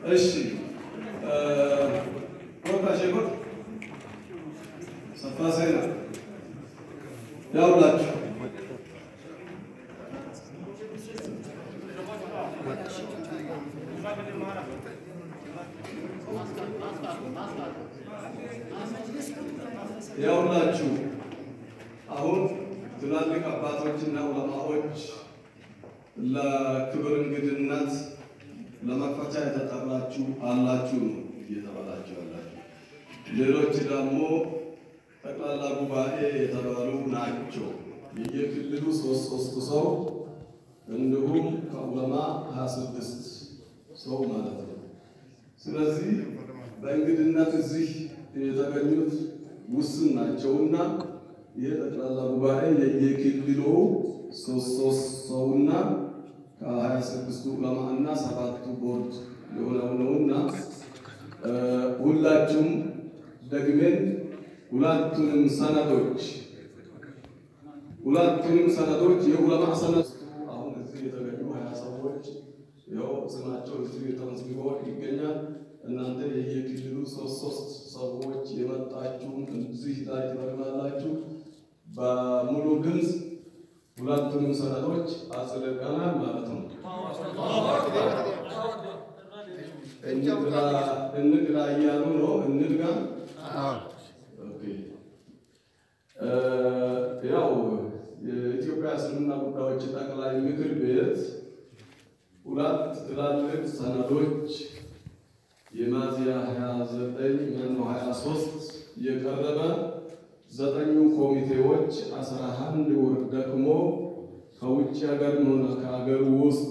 እሺ ቦታ ሸጎት ሰፋ ሳይና ያውላችሁ ያውላችሁ አሁን ትላልቅ አባቶችና ዑለማዎች ለክብር እንግድነት ለመክፈቻ የተጠራችሁ አላችሁ ነው እየተባላችሁ ያላችሁ። ሌሎች ደግሞ ጠቅላላ ጉባኤ የተባሉ ናቸው። የየክልሉ ሶስት ሶስት ሰው እንዲሁም ከዑለማ ሀያ ስድስት ሰው ማለት ነው። ስለዚህ በእንግድነት እዚህ የተገኙት ውስን ናቸውና ይህ ጠቅላላ ጉባኤ የየክልሉ ሶስት ሶስት ሰውና ከሀያ ስድስቱ ዑለማ እና ሰባቱ ቦርድ የሆነው ነውና ሁላችሁም ደግሜን ሁለቱንም ሰነዶች ሁለቱንም ሰነዶች የዑለማ ሰነድ አሁን እዚህ የተገኙ ሀያ ሰዎች ያው ስማቸው እዚህ ተመዝግቦ ይገኛል። እናንተ የየክልሉ ሶስት ሶስት ሰዎች የመጣችሁ እዚህ ላይ ትፈርማላችሁ። በሙሉ ድምፅ ሁለቱንም ሰነዶች አጽድቀናል ማለት ነው። እንግዳ እያሉ ነው። እንድጋ ያው የኢትዮጵያ እስልምና ጉዳዮች ጠቅላይ ምክር ቤት ሁለት ትላልቅ ሰነዶች የሚያዝያ 29 መኖ 23 የቀረበ ዘጠኙ ኮሚቴዎች አስራ አንድ ወር ደክሞ ከውጭ ሀገር ሆነ ከሀገር ውስጥ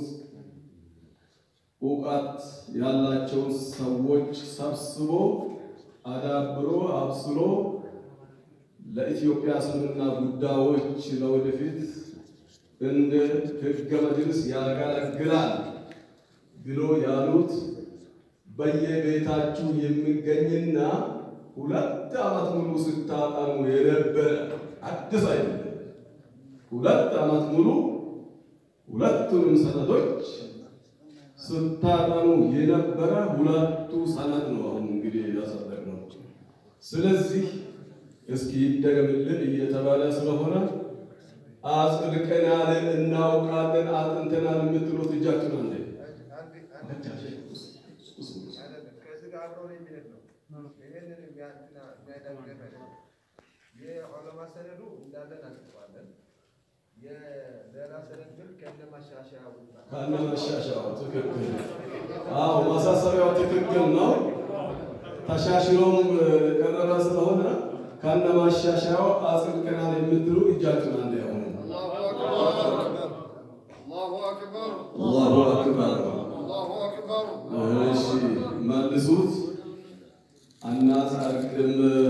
እውቀት ያላቸውን ሰዎች ሰብስቦ አዳብሮ አብስሎ ለኢትዮጵያ እስልምና ጉዳዮች ለወደፊት እንደ ሕገ መጅልስ ያገለግላል ብሎ ያሉት በየቤታችሁ የሚገኝና ሁለት ዓመት ሙሉ ስታጠኑ የነበረ አዲስ አይደለም። ሁለት ዓመት ሙሉ ሁለቱንም ሰነዶች ስታጠኑ የነበረ ሁለቱ ሰነድ ነው። አሁን እንግዲህ ያጸደቅነው። ስለዚህ እስኪ ይደገምልን እየተባለ ስለሆነ አጽድቀናል፣ እናውቃለን፣ አጥንተናል የምትሉት እጃችሁን አንዴ የዑለማ ሰነዱ እንዳለን አጽድቀዋለን። የሌላ ሰነድ ግን ከነ ማሻሻያው ከነ መሻሻያው ትክክል። አዎ ማሳሰቢያው ትክክል ነው። ተሻሽሎም ቀረበ ስለሆነ ከነ ማሻሻያው አጽድቀናል የምትሉ እጃችሁን አንዴ ያሁኑ። አላሁ አክበር አላሁ አክበር። አላሁ አክበር እሺ መልሱት። አናጸድቅም፣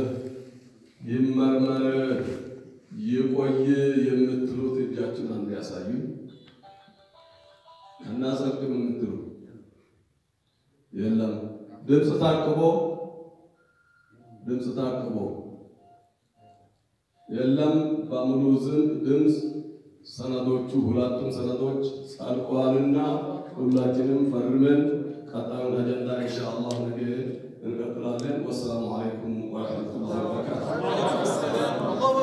ይመርመር፣ ይቆይ የምትሉት እጃችሁን አንዴ ያሳዩ። አናጸድቅም የምትሉ የለም። ድምፅ ታቅቦ ድምፅ ታቅቦ የለም። በሙሉ ዝም ድምፅ ሰነዶቹ ሁለቱም ሰነዶች ጸድቀዋልና ሁላችንም ፈርመን ቀጣዩን አጀንዳ ኢንሻአላህ ነገ እንቀጥላለን። ወሰላሙ አለይኩም ወረሕመቱላሂ ወበረካቱ።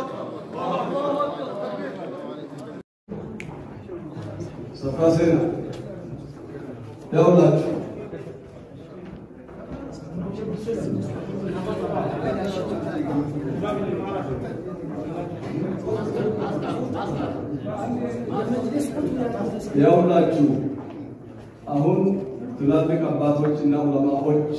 ሰፋ ሴና ያውላችሁ ያውላችሁ አሁን ትላልቅ አባቶችና ዑለማዎች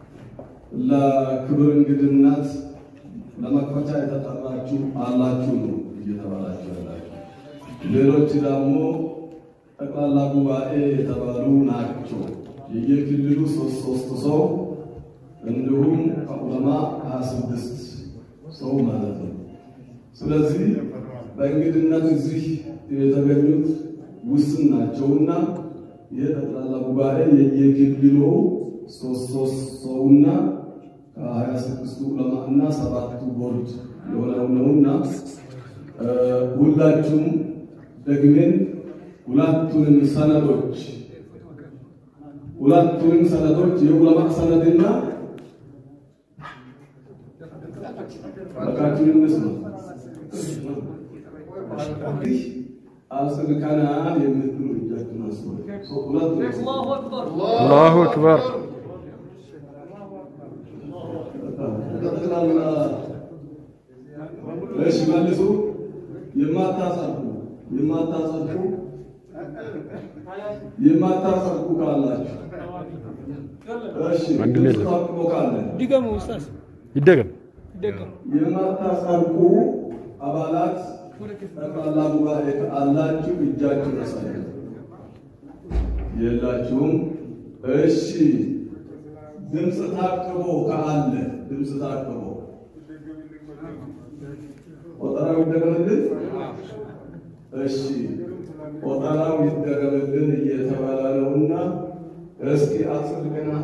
ለክብር እንግድነት ለመክፈቻ የተጠራችሁ አላችሁ ነው እየተባላችሁ ያላችሁ። ሌሎች ደግሞ ጠቅላላ ጉባኤ የተባሉ ናቸው። የየክልሉ ሶስት ሶስት ሰው እንዲሁም ከዑለማ ሀያ ስድስት ሰው ማለት ነው። ስለዚህ በእንግድነት እዚህ የተገኙት ውስን ናቸውና ይህ ጠቅላላ ጉባኤ የየክልሉ ሶስት ሶስት ሰውና ከሀያ ስድስቱ ዑለማ እና ሰባቱ ቦርድ የሆነው ነውና ሁላችሁም ደግሜን ሁለቱንም ሰነዶች ሁለቱንም ሰነዶች የዑለማ ሰነድና በቃችሁን እንስማ አጽድቀናል የምትሉ እጃችሁን አንሱ። ሁለቱም አላሁ አክበር ጠቅላላ እሺ መልሱ። የማታጸድቁ የማታጸድቁ የማታጸድቁ ካላችሁ እሺ አንድ ላይ የለም። ታጥቆ ካለ ድገሙ ኡስታዝ ይደገም ድገሙ። የማታጸድቁ አባላት ጠቅላላ ጉባኤ አላችሁ፣ እጃችሁን አሳዩ። የላችሁም። እሺ ድምፅ ታቅቦ ካለ ድምፅ ታቅቦ ቆጠራው ይደረግልን። እሺ ቆጠራው ይደረግልን እየተባለ ነውና እስኪ አጽድቀናል።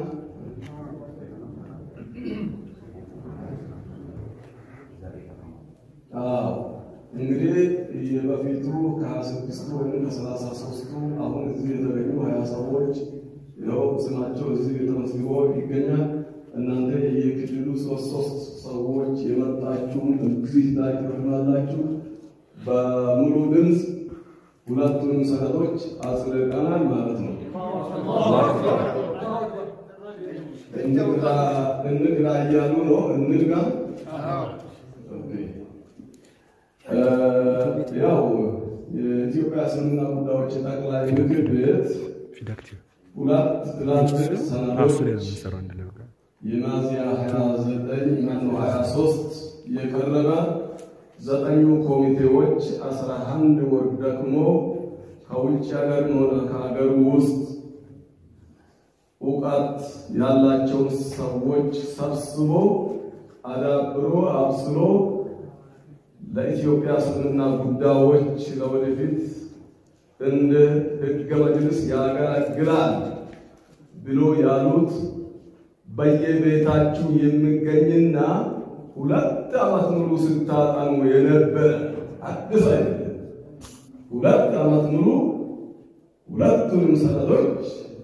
አዎ እንግዲህ የበፊቱ ከሀያ ስድስቱ ወይም ከሰላሳ ሶስቱ አሁን እዚህ የተገኙ ሀያ ሰዎች ያው ስማቸው እዚህ ተመዝግቦ ይገኛል። እናንተ የክልሉ ሶስት ሶስት ሰዎች የመጣችሁም እዚህ ላይ ትፈርማላችሁ። በሙሉ ድምፅ ሁለቱንም ሰነዶች አጽድቀናል ማለት ነው። እንግዳ እንግዳ እያሉ ነው። እንግዳ ያው የኢትዮጵያ እስልምና ጉዳዮች ጠቅላይ ምክር ቤት ፊዳክቲቭ ሁለት ትላልቅ ራሱ ላይ ነው ሰነዶች የምንሰራው አንድ ላይ በቃ የሚያዝያ 29 ማነው 23 የቀረበ ዘጠኙ ኮሚቴዎች 11 ወር ደግሞ ከውጭ ሀገር ሆነ ከሀገር ውስጥ እውቀት ያላቸውን ሰዎች ሰብስቦ አዳብሮ አብስሎ ለኢትዮጵያ እስልምና ጉዳዮች ለወደፊት እንደ ሕገ መጅልስ ያገለግላል ብሎ ያሉት በየቤታችሁ የሚገኝና ሁለት ዓመት ሙሉ ስታጠኑ የነበረ አዲስ አይደለም። ሁለት ዓመት ሙሉ ሁለቱንም ሰነዶች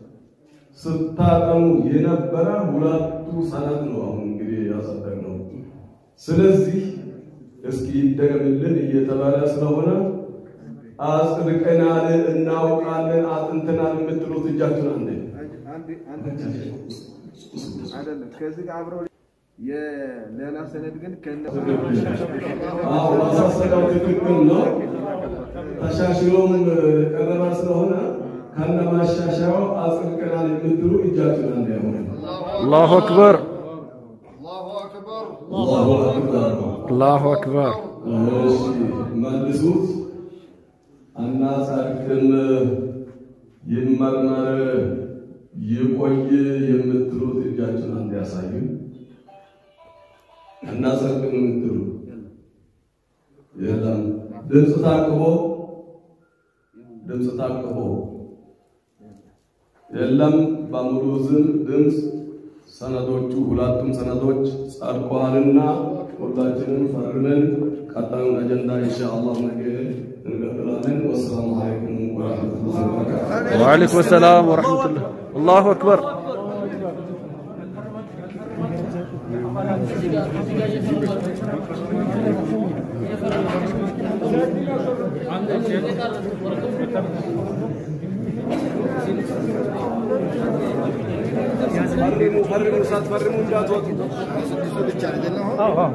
ስታጠኑ የነበረ ሁለቱ ሰነድ ነው። አሁን እንግዲህ ያጸደቅነው። ስለዚህ እስኪ ይደገምልን እየተባለ ስለሆነ አጽድቀናል፣ እናውቃለን፣ አጥንተናል የምትሉት እጃችሁን አንዴ አይደለም ከዚህ ጋር አብረው የሌላ ሰነድ ግን ከነ አዎ ማሳሰቢያው ትክክል ነው። ተሻሽሎም ቀረበ ስለሆነ ከነ ማሻሻያው አጽድቀናል የምትሉ እጃችሁን አንዴ ያሆነ አላሁ አክበር الله أكبر አላሁ አክበር አላሁ አክበር እሺ መልሱት። አናጸድቅም፣ ይመርመር፣ ይቆይ የምትሉት እጃችሁን አንድ ያሳዩ። አናጸድቅም የምትሉ የለም። ድምፅ ታቅቦ ድምፅ ታቅቦ የለም። በሙሉ ዝም ድምፅ ሰነዶቹ ሁለቱም ሰነዶች ጸድቀዋልና ሁላችንም ፈርመን ቀጣዩን አጀንዳ ኢንሻአላህ ነገ እንቀጥላለን። ወሰላሙ አለይኩም ወራህመቱላሂ ወበረካቱ። ወአለይኩም ሰላም ወረሕመቱላህ አላሁ አክበር ፈርሙ ፈርሙ፣ ሳትፈርሙ እንዳትወጡ። ብቻ አይደለም አሁን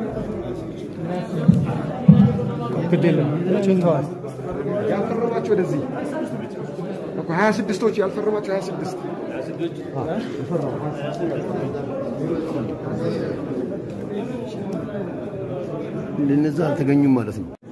ግድ የለም ችንተዋል። ያልፈረማችሁ ወደዚህ እኮ ሀያ ስድስቶች ያልፈረማችሁ ሀያ ስድስት እነዛ አልተገኙም ማለት ነው።